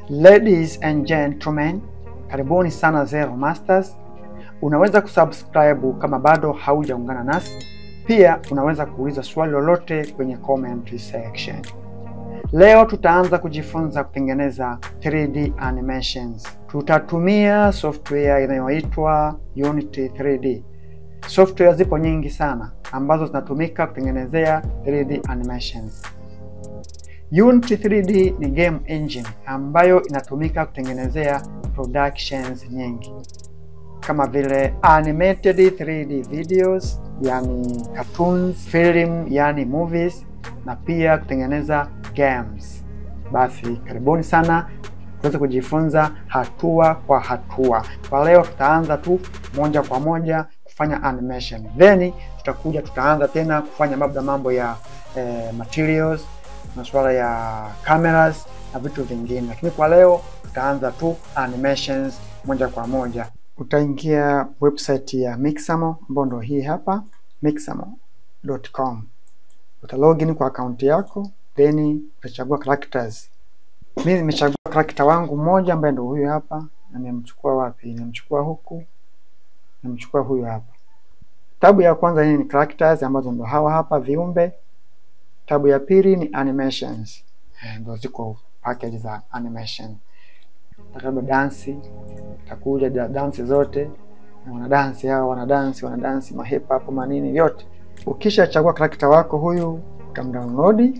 Ladies and gentlemen, karibuni sana Zero Masters. Unaweza kusubscribe kama bado haujaungana nasi. Pia unaweza kuuliza swali lolote kwenye comment section. Leo tutaanza kujifunza kutengeneza 3D animations. Tutatumia software inayoitwa Unity 3D. Software zipo nyingi sana ambazo zinatumika kutengenezea 3D animations. Unity 3D ni game engine ambayo inatumika kutengenezea productions nyingi kama vile animated 3D videos, yani cartoons, film, yani movies na pia kutengeneza games. Basi karibuni sana tuweze kujifunza hatua kwa hatua. Kwa leo tutaanza tu moja kwa moja kufanya animation, then tutakuja tutaanza tena kufanya labda mambo ya eh, materials masuala ya cameras na vitu vingine, lakini kwa leo tutaanza tu animations moja kwa moja. Utaingia website ya Mixamo ambayo ndio hii hapa mixamo.com. Uta login kwa akaunti yako, then utachagua characters. Mimi nimechagua character wangu mmoja ambaye ndio huyu hapa, na nimemchukua wapi? Nimemchukua huku, nimemchukua huyu hapa. Tabu ya kwanza hii ni characters ambazo ndio hawa hapa viumbe Tabu ya pili ni animations, ndio ziko package za animation. Labda dansi, takuja dansi zote, wana dansi hao, wana dansi, wana dansi ma hip hop manini vyote. Ukisha chagua character wako huyu, utamdownload,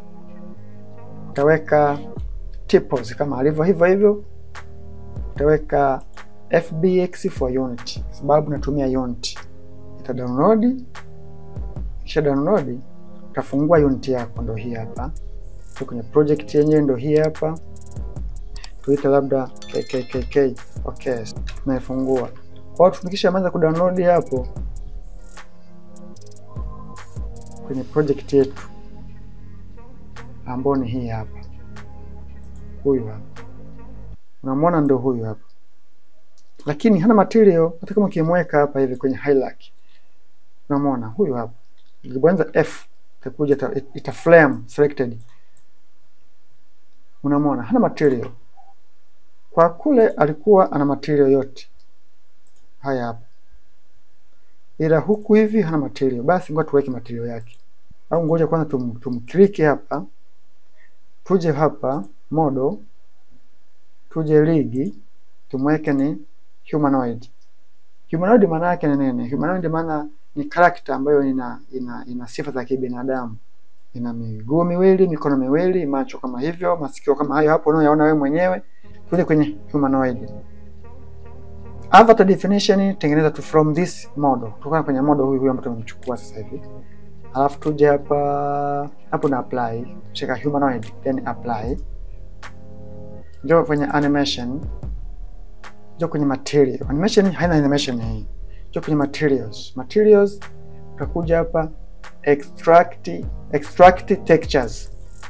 utaweka typos kama alivyo hivyo hivyo, utaweka FBX for Unity sababu natumia Unity. Ita download, kisha download utafungua Unity yako, ndo hii hapa. So kwenye project yenyewe ndo hii hapa, tuite labda KKKK. Okay, tunaifungua. Kwa hiyo tukishaanza kudownload hapo kwenye project yetu ambao ni hii hapa, huyu hapa, unamwona ndo huyu hapa, lakini hana material. Hata kama ukimweka hapa hivi kwenye highlight, unamwona huyu hapa, ukibonyeza F itakuja ita, ita flame selected. Unamwona hana material. Kwa kule alikuwa ana material yote haya hapa, ila huku hivi hana material. Basi ngoja tuweke material yake, au ngoja kwanza tum, tumkliki hapa, tuje hapa model, tuje ligi, tumweke ni humanoid. Humanoid maana yake ni nini? Humanoid maana ni karakta ambayo ina, ina, ina sifa za kibinadamu. Ina miguu miwili, mikono miwili, macho kama hivyo, masikio kama hayo hapo unayoyaona wewe mwenyewe. Tuje kwenye humanoid. Avatar definition tengeneza tu from this model. Kutoka kwenye model huyu huyu ambayo tumemchukua sasa hivi. Alafu tuje hapa hapo na apply, cheka humanoid then apply. Njoo kwenye animation. Njoo kwenye material. Animation haina animation hii. Njoo kwenye materials. Materials utakuja hapa extract extract textures.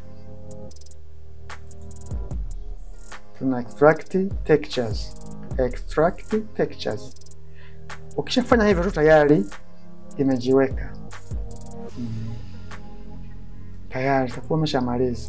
Tuna extract textures. Extract textures. Ukishafanya hivyo tu tayari imejiweka. Hmm. Tayari utakuwa umeshamaliza.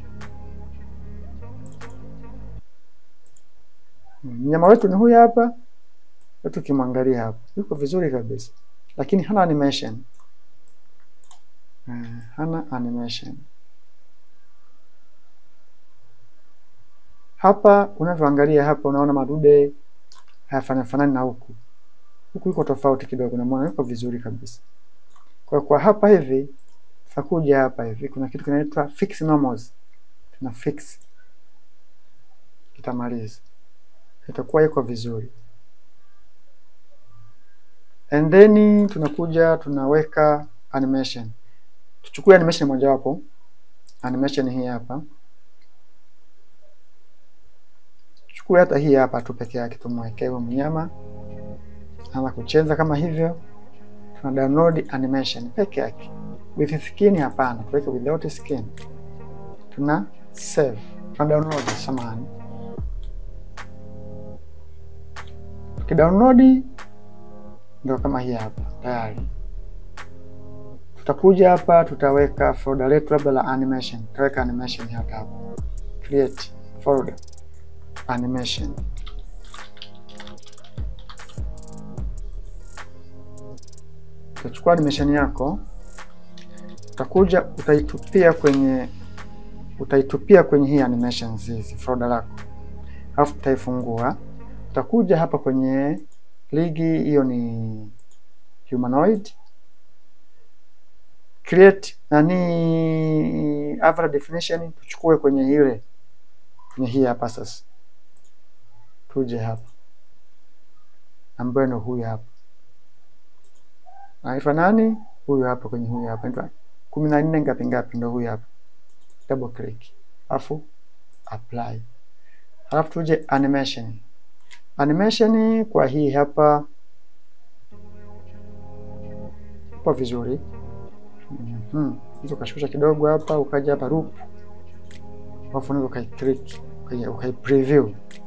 Mnyama wetu ni huyu hapa. Tukimwangalia hapa yuko vizuri kabisa, lakini hana animation. Uh, hana animation hapa. Unavyoangalia hapa, unaona madude hayafanani fanani na huku. Huku yuko tofauti kidogo, namwona yuko vizuri kabisa. Kwa kwa hapa hivi tutakuja hapa hivi, kuna kitu kinaitwa fix normals, tuna fix, kitamaliza, itakuwa yuko vizuri and then tunakuja tunaweka animation. Tuchukue animation mojawapo, animation hii hapa, tuchukue hata hii hapa tu peke yake, tumwekee huyo mnyama anza kucheza kama hivyo. Tuna download animation peke yake, with skin hapana, tuweke without skin. Tuna save, tuna download samani, tukidownload ndio kama hii hapa tayari. Tutakuja hapa tutaweka folder letu labda la animation, tutaweka animation hapa hapa, create folder. animation. Utachukua animation yako, utakuja utaitupia kwenye utaitupia kwenye hii animations hizi folder lako, alafu utaifungua. Utakuja hapa kwenye ligi, hiyo ni humanoid create nani average definition, tuchukue kwenye ile kwenye hii hapa sasa, tuje hapa ambayo ni huyu hapa anaitwa nani? Huyu hapa kwenye huyu hapa anaitwa kumi na nne ngapi ngapi, ndo huyu hapa, double click alafu apply, alafu tuje animation. Animation kwa hii hapa ipo vizuri. Mhm, hizo ukashusha kidogo hapa, ukaja hapa loop, alafu unaweza ukai click ukai preview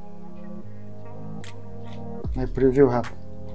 na preview hapa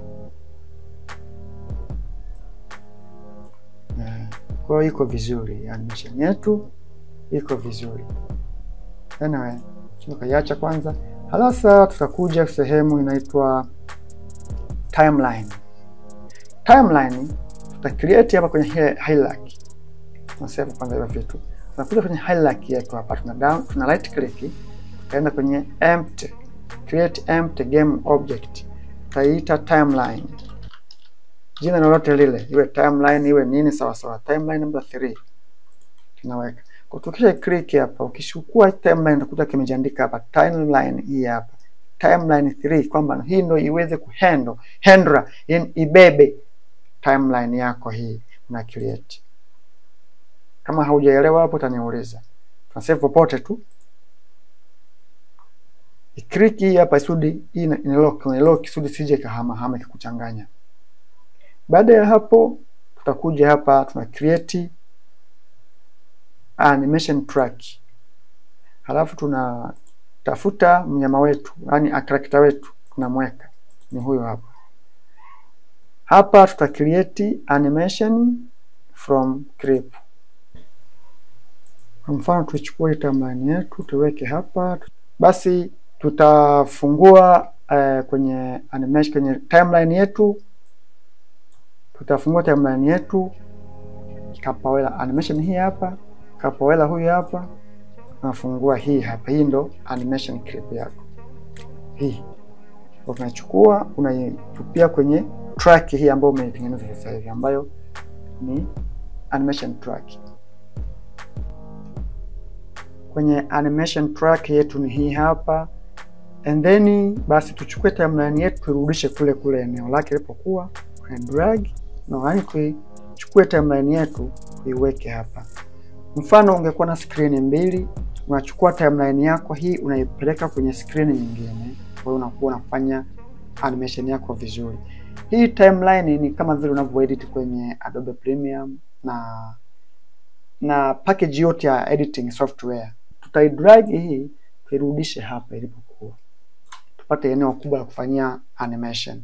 kwa hiyo iko vizuri, animation yetu iko vizuri. Anyway, ukaiacha kwanza, halasa tutakuja sehemu inaitwa timeline. Timeline tuta create hapa kwenye hierarchy, tuna save kwanza hiyo vitu. Tunakuja kwenye hierarchy yetu hapa, tuna down, tuna right click, tutaenda kwenye empty, create empty game object, tutaiita timeline jina lolote lile, iwe timeline iwe nini, sawa sawa. Timeline number 3 tunaweka kwa, tukisha click hapa, ukishukua timeline utakuta kimejiandika hapa timeline hii hapa timeline 3, kwamba hii ndio iweze kuhandle handle, yani ibebe timeline yako hii una create. Kama haujaelewa hapo, utaniuliza, tuna save popote tu. Click hii hapa isudi hii ina lock, ina lock isudi sije kahama hama kikuchanganya. Baada ya hapo tutakuja hapa tuna create animation track, halafu tunatafuta mnyama wetu, yani character wetu tunamweka ni huyo hapa. Hapa tuta create animation from clip. Kwa mfano tuichukue timeline yetu tuweke hapa, basi tutafungua uh, kwenye animation kwenye timeline yetu tutafungua timeline yetu kapawela animation hii hapa, kapawela huyu hapa, tunafungua hii hapa. Hii ndo animation clip yako hii, unachukua unaitupia kwenye track hii ambayo umeitengeneza sasa hivi, ambayo ni animation track. Kwenye animation track yetu ni hii hapa, and then basi tuchukue timeline yetu turudishe kule kule eneo lake ilipokuwa, drag no, yani tuichukue timeline yetu tuiweke hapa. Mfano, ungekuwa na screen mbili, unachukua timeline yako hii unaipeleka kwenye screen nyingine, kwa hiyo unakuwa unafanya animation yako vizuri. Hii timeline ni kama vile unavyoedit kwenye Adobe Premium na na package yote ya editing software. Tutaidrag hii tuirudishe hapa ilipokuwa, tupate eneo kubwa la kufanyia animation.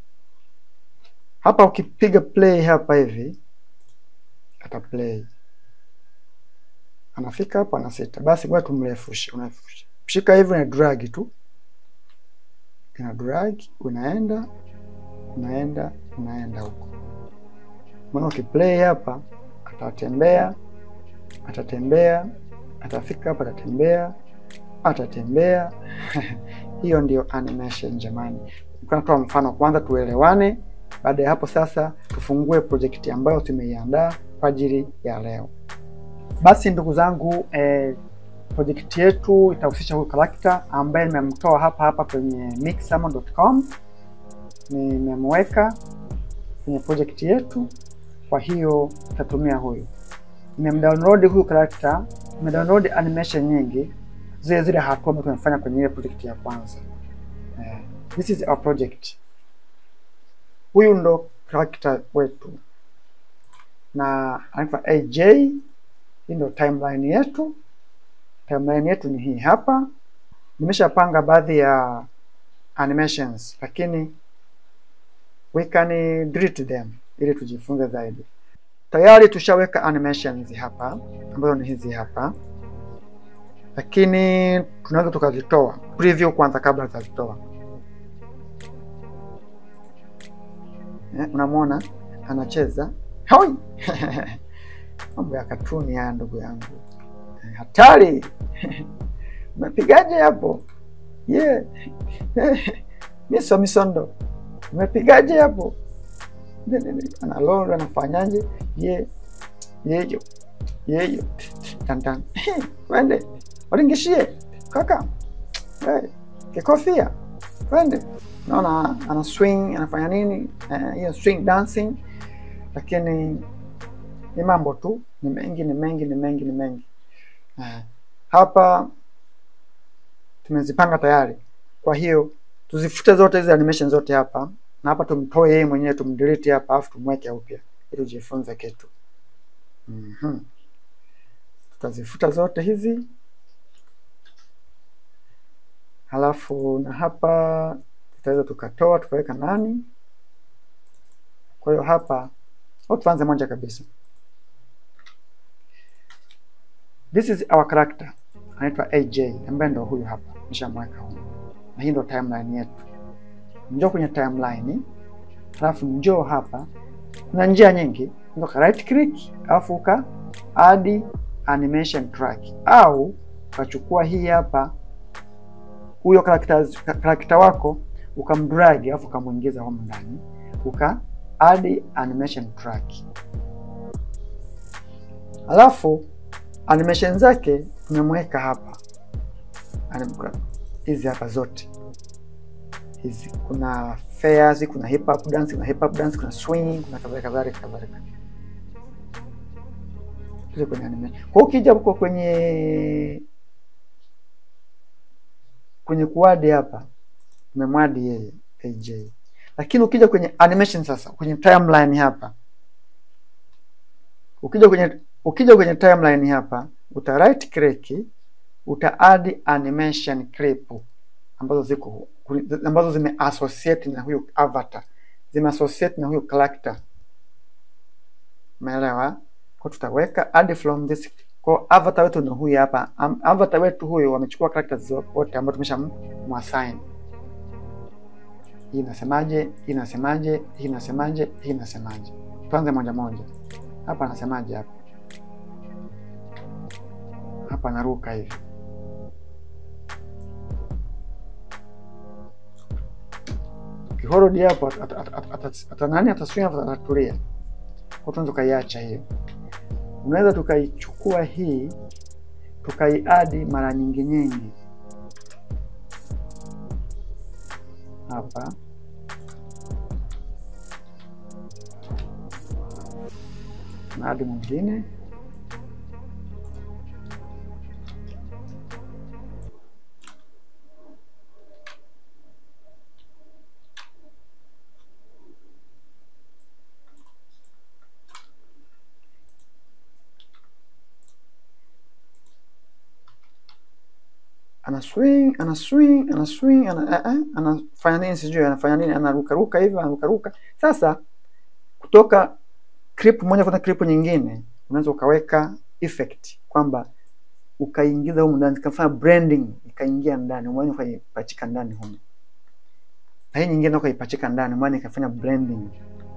Hapa ukipiga play hapa hivi ata play, anafika hapa anasita. Basi ngoja tumrefushe, unafusha shika hivi na drag tu, ina drag, unaenda unaenda unaenda huko. Maana ukiplay hapa atatembea atatembea atafika hapa atatembea atatembea hiyo ndio animation jamani. Natoa mfano kwanza tuelewane. Baada ya hapo sasa tufungue projekti ambayo tumeiandaa kwa ajili ya leo. Basi ndugu zangu eh, projekti yetu itahusisha huyu karakta ambaye nimemtoa hapa hapa kwenye mixamo.com, nimemweka kwenye projekti yetu. Kwa hiyo tutatumia huyu, nimemdownload huyu karakta, nimedownload animation nyingi zile zile hatua ambazo tumefanya kwenye ile project ya kwanza. Eh, this is our project. Huyu ndo character wetu na anaitwa AJ. Hii ndo timeline yetu. Timeline yetu ni hii hapa. Nimeshapanga baadhi ya animations, lakini we can delete them ili tujifunze zaidi. Tayari tushaweka animations hapa ambazo ni hizi hapa. lakini tunaweza tukazitoa preview kwanza kabla tutazitoa. Eh, unamwona anacheza hoi mambo ya katuni haya ndugu yangu Eh, hatari umepigaje hapo ye miso misondo umepigaje hapo Ne- ne- ne. analolo anafanyaje ye yeyo yeyo tantan twende waringishie kaka hey, kikofia twende naona ana swing anafanya nini eh, hiyo swing dancing lakini ni mambo tu ni mengi ni mengi ni mengi ni mengi eh, hapa tumezipanga tayari kwa hiyo tuzifute zote hizi animation zote hapa na hapa tumtoe yeye mwenyewe tumdelete hapa alafu tumweke upya ili ujifunze kitu Mhm. tutazifuta zote hizi halafu na hapa tutaweza tukatoa tukaweka ndani kwa hiyo hapa au tuanze moja kabisa this is our character anaitwa AJ ambaye ndo huyu hapa nishamweka huyu na hii ndo timeline yetu njoo kwenye timeline halafu njoo hapa kuna njia nyingi ndo ka right click alafu uka add animation track au ukachukua hii hapa huyo karakta karakta wako ukamdrag alafu ukamwingiza humu ndani uka add animation track alafu animation zake tumemweka hapa Anim- hizi hapa zote hizi kuna fairs kuna hip hop dance kuna hip hop dance kuna swing kuna kadhalika kadhalika kadhalika Tuze kwenye animation kwa hiyo ukija huko kwenye kwenye kuadi hapa tumemwadi yeye AJ lakini ukija kwenye animation sasa kwenye timeline hapa ukija kwenye ukija kwenye timeline hapa uta right click uta add animation clip ambazo ziko ambazo zime associate na huyo avatar zime associate na huyo character umeelewa kwa tutaweka add from this kwa avatar wetu ni huyu hapa Am- avatar wetu huyu wamechukua characters wote ambao tumeshamwassign hii inasemaje hii inasemaje hii inasemaje hii inasemaje tuanze moja moja hapa anasemaje hapa hapa anaruka hivi kihorodi hapo at- at- at- at- ata nani ataswing hapo atatulia kwa tunaweza tukaiacha hiyo unaweza tukaichukua hii tukaiadi mara nyingi nyingi hapa na adi mwingine ana swing ana swing ana swing ana, eh, eh, anafanya nini sijui anafanya nini anarukaruka hivyo anarukaruka sasa kutoka clip moja kwenda clip nyingine unaweza ukaweka effect kwamba ukaingiza humu ndani kafanya branding ikaingia ndani mwani ukaipachika ndani humu na hii nyingine ukaipachika ndani mwani ikafanya branding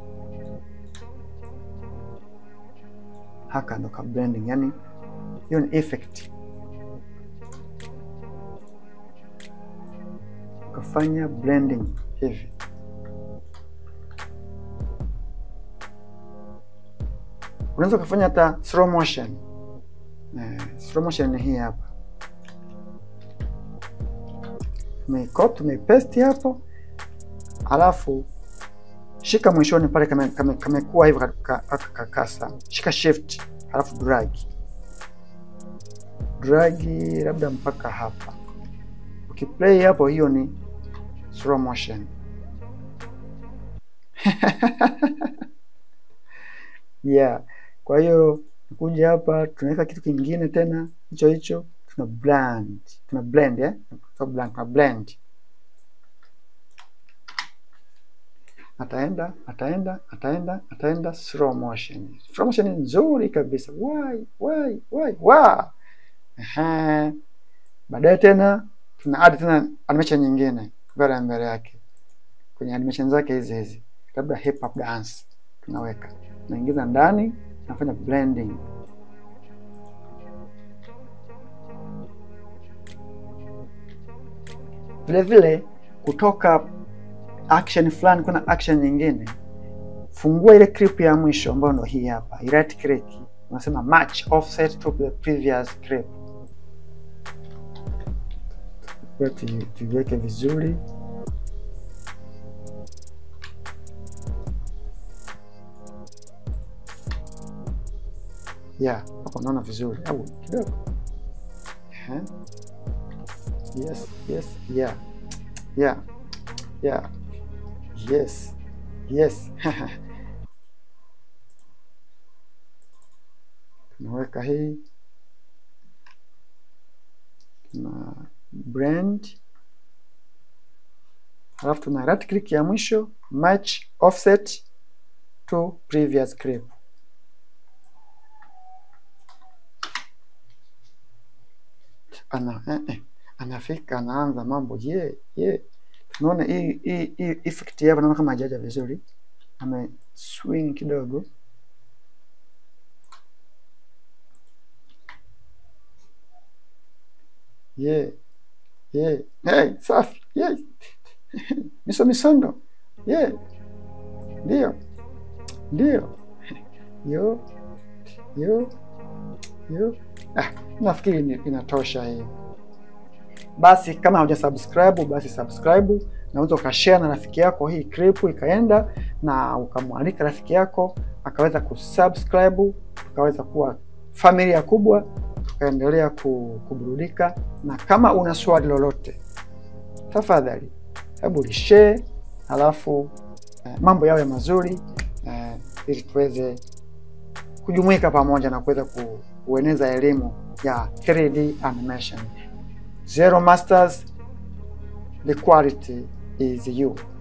haka ndo ka branding yani hiyo ni effect ukafanya blending hivi unaweza ukafanya hata slow motion eh, slow motion ni hii hapa tumeicopy tumeipaste hapo alafu shika mwishoni pale kame- kame- kamekuwa hivyo ka- ka- kakasa shika shift alafu drag drag labda mpaka hapa ukiplay hapo hiyo ni slow motion yeah kwa hiyo kuja hapa tunaweka kitu kingine tena hicho hicho tuna blend tuna blend eh? so blend, tuna blend ataenda ataenda ataenda ataenda slow motion slow motion ni nzuri kabisa why why why wow Ehe. Baadaye tena tuna add tena animation nyingine mbele mbele yake kwenye animation zake hizi hizi, labda hip hop dance tunaweka, tunaingiza ndani, tunafanya blending. Vile vile kutoka action fulani kuna action nyingine, fungua ile clip ya mwisho ambayo ndio hii hapa, i right click, unasema match offset to the previous clip. Kwa tu- tuiweke vizuri yeah, hapo unaona vizuri au kidogo Ehe. yes yes yeah yeah yeah yes yes tunaweka hii tuna brand halafu tuna right click ya mwisho match offset to previous clip ana eh, eh, anafika anaanza mambo ye ye tunaona hii hii hii effect hapa naona kama hajaja vizuri ame swing kidogo ye ye hey, safi ye miso misondo ye ndio ndio yo yo yo ah, nafikiri ni- inatosha hiyo basi kama hauja subscribe basi subscribe naweza ukashare na rafiki yako hii clip ikaenda na ukamwalika rafiki yako akaweza kusubscribe tukaweza kuwa familia kubwa tukaendelea ku- kuburudika na kama una swali lolote tafadhali hebu lishare halafu eh, mambo yawe mazuri eh, ili tuweze kujumuika pamoja na kuweza ku, kueneza elimu ya 3D animation. Zero Masters, the quality is you.